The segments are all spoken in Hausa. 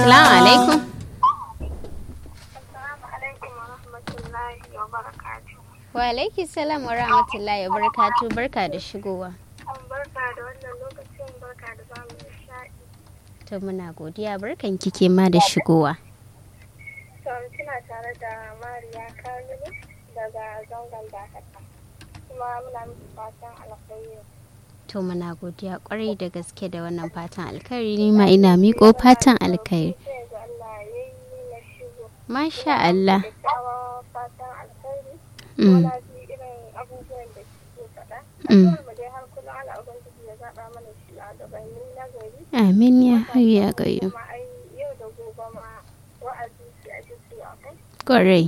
Assalamu alaikum. Assalamu alaikum wa rahmatullahi wa barakatuh. Wa alaiki salam wa rahmatullahi wa barakatu barka da shigowa. An barka da wannan lokacin barka da zamu nishaɗi. To muna godiya barkan kike ma da shigowa. To kina tare da Mariya Kamilu daga zangon Dakata. Kuma muna miki fatan alkhairi. To muna godiya kwarai da gaske da wannan fatan alkhairi ni ma ina miƙo fatan alkhairi. Sai ga Allah ya yi na shigo. Masha Allah. Kyakkyawan fatan alkhairi. Mm. Wala ji irin abubuwan da kike faɗa. Mm. Addu'ar mu dai har kullum Allah Ubangiji ya zaɓa mana shi a gabanin na gari. Amin ya hayya qayyum. Kuma ai yau da gobe ma wa'azi shi ake so a kai. Kwarai.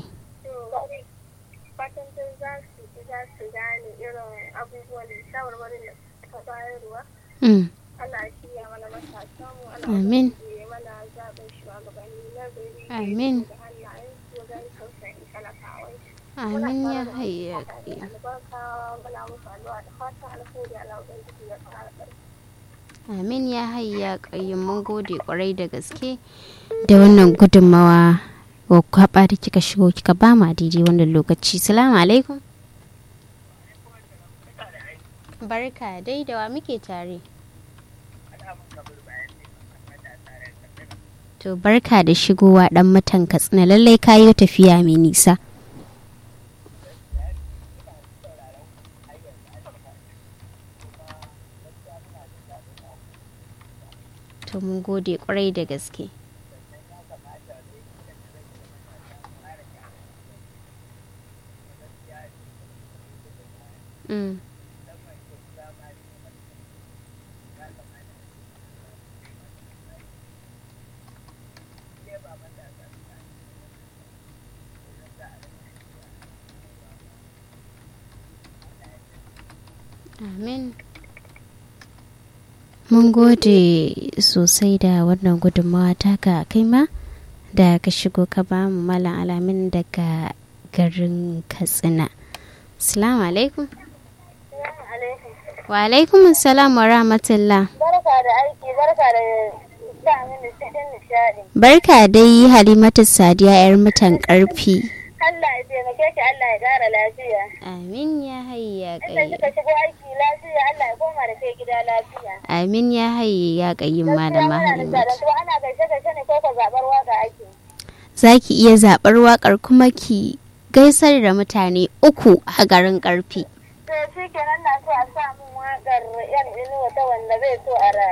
fatan dai za su za su gane irin abubuwan da shawarwarin da suka bayarwa Mm. Allah shi ya mana matasa mu Allah Amin. ya mana zaɓin shugabanni na gari Amin. da hannayen su wajen tausayin talakawai Amin ya hayya qayyum. albarka muna musu addu'a da fatan alheri Allah ubangiji ya ƙara ƙarfi Amin ya hayya qayyum mun gode kwarai da gaske da wannan gudunmawa wa kwaba da kika shigo kika ba ma daidai wannan lokaci. Salamu alaikum. Barka dai da wa muke tare. To barka da shigowa dan matan Katsina lallai kayo tafiya mai nisa. To mun gode kwarai da gaske. Mm. Amin. Mun gode sosai da wannan gudunmawa taka kai ma da ka shigo ka ba mu malam alamin daga garin Katsina. Assalamu alaikum. Wa alaikum salam wa rahmatullah. barka da aiki barka da sa mini cikin nishaɗi Barka dai Halimatu Sadiya 'yar mutan ƙarfi. Allah ya taimake ki Allah ya ƙara lafiya Amin ya hayya inda ƙayyum. kika shigo aiki lafiya Allah ya koma da kai gida lafiya Amin ya hayya ƙayyum malama Halimatu. Gaskiya ana gaishe gaishe ne ko ka zaɓar waka ake. Za ki iya zaɓar waƙar kuma ki gaisar da mutane uku a garin ƙarfi. To shi kenan na so a sa min waƙar yan inuwa ta wanda zai so a rayu.